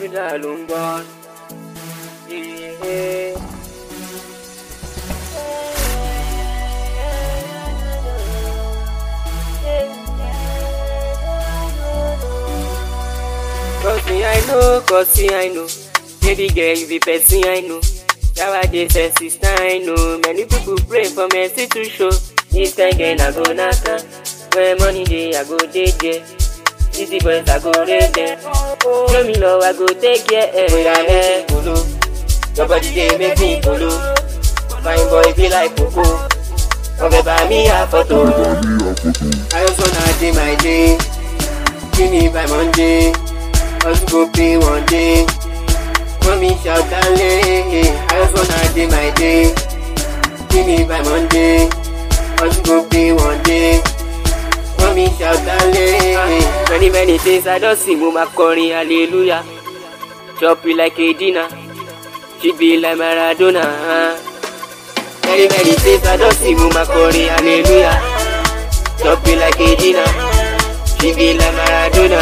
Florida ló ń bọ̀. Yeah. Cause me I know, cause me I know. Baby girl, you be person I know. Nowadays, eh, sister I know. Many people pray for mercy to show. This kind girl I go knock her. When money day, I go day there. Easy boys, I go raid them. Show me love, I go take care. Eh, oh yeah, eh, polo. Your body they make me polo. Fine boy be like Coco. Ọbẹ̀ bá mi àfọ̀tò. I just wanna dey my day. Give me by Monday. Hustle go pay one day. Mommy shout ale. I just wanna dey my day. Give me by Monday. Hustle go pay one day. Mommy shout ale. Many many things I don see mo ma kọrin hallelujah. Chop you like a dinner. She be like Maradona. Many many things I don see mo ma kọrin hallelujah. Chop you like a dinner. She be like Maradona.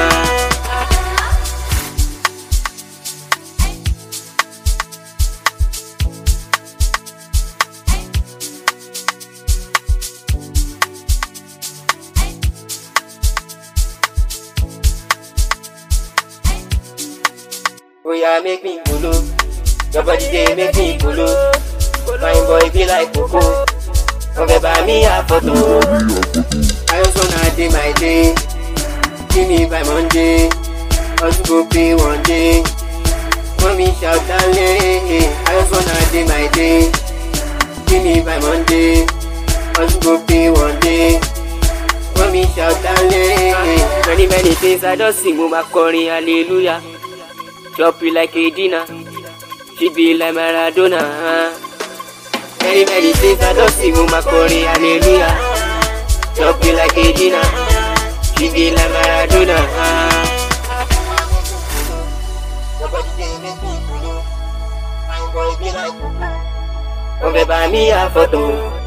Oh yeah, make me polo. Your body they make me polo. Fine boy be like Coco. Ọbẹ̀ bá mi àfọ̀tò. I just wanna dey my day. Give me by Monday. Hustle go pay one day. Mommy shout ale. I just wanna dey my day. Give me by Monday. Hustle go pay one day. Mommy shout ale. Many many things I don sing mo ma kọrin hallelujah. Chop you like a dinner. She be like Maradona. Many many things I don see mo ma kọrin hallelujah. Chop you like a dinner. She be like Maradona. Your body dey make me kolo. Fine boy be like Coco. Ọbẹ̀ bá mi àfọ̀tò.